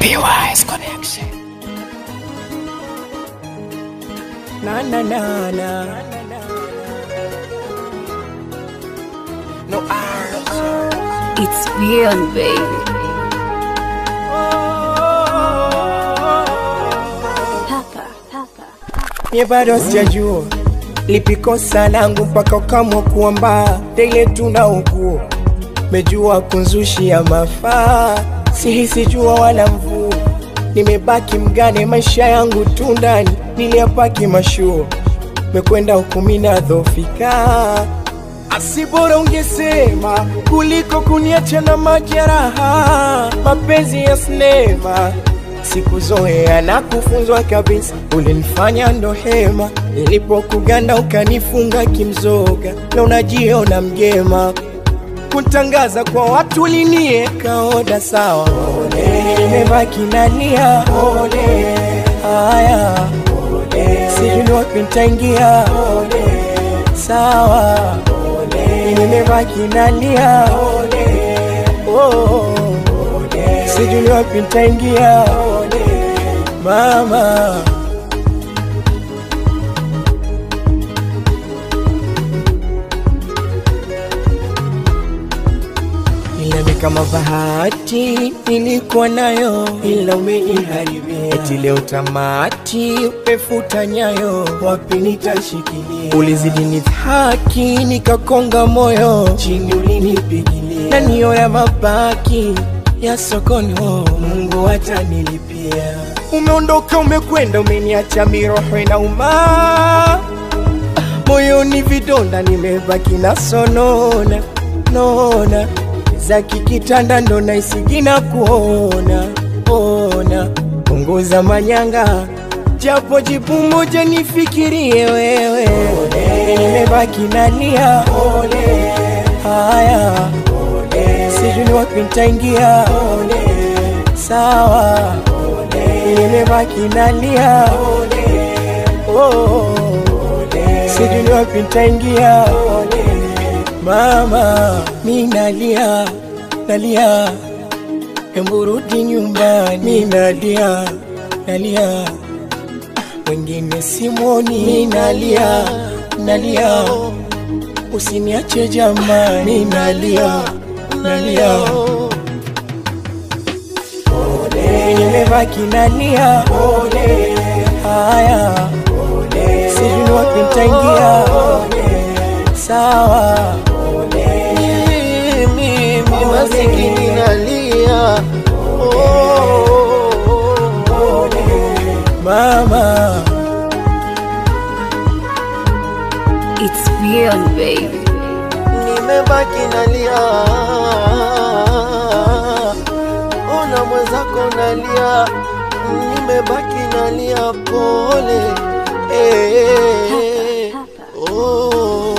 PY's Connection. Na na na na. No R. It's beyond, baby. Papa, papa. Mie bado sijajua lipi kosa langu mpaka ukamwa kuamba tele tunaugua mejua kunzushia mafaa sihisi jua wala mvua nimebaki mgane maisha yangu tu ndani niliyapaki mashuo mekwenda hukumina dhofika asibora ungesema kuliko kuniacha na majeraha mapenzi ya sinema sikuzoea na kufunzwa kabisa ulinifanya ndo hema nilipokuganda ukanifunga kimzoga na unajiona mgema kutangaza kwa watu linieka oda sawa nimebaki nalia haya sijui wapi nitaingia sawa nimebaki nalia oh, sijui wapi nitaingia mama ila ni kama bahati nilikuwa nayo, ila umeniharibia. Eti leo tamati umefuta nyayo, wapi nitashikilia? Ulizidi nidhaki, nikakonga moyo, chini ulinipigilia, na niyo ya mabaki ya sokoni, oh, Mungu atanilipia. Umeondoka, umekwenda, umeniacha miroho inauma moyoni vidonda, nimebaki na sonona nona za kikitanda ndo naisigina kuona ona, punguza manyanga, japo jibu moja nifikirie wewe, nimebaki nalia haya, sijui ni wapi nitaingia sawa, nimebaki nalia oh, sijui ni wapi nitaingia mama, mi nalia nalia, hebu rudi nyumbani, mi nalia nalia, wengine simwoni, mi nalia nalia, usiniache jamani, mi nalia nalia, nimebaki nalia haya, sijui wapi nitaingia sawa mimi masikini nalia oh, mama It's beyond, baby. nimebaki nalia ona mwenzako nalia nimebaki nalia pole eh, Papa, papa. oh.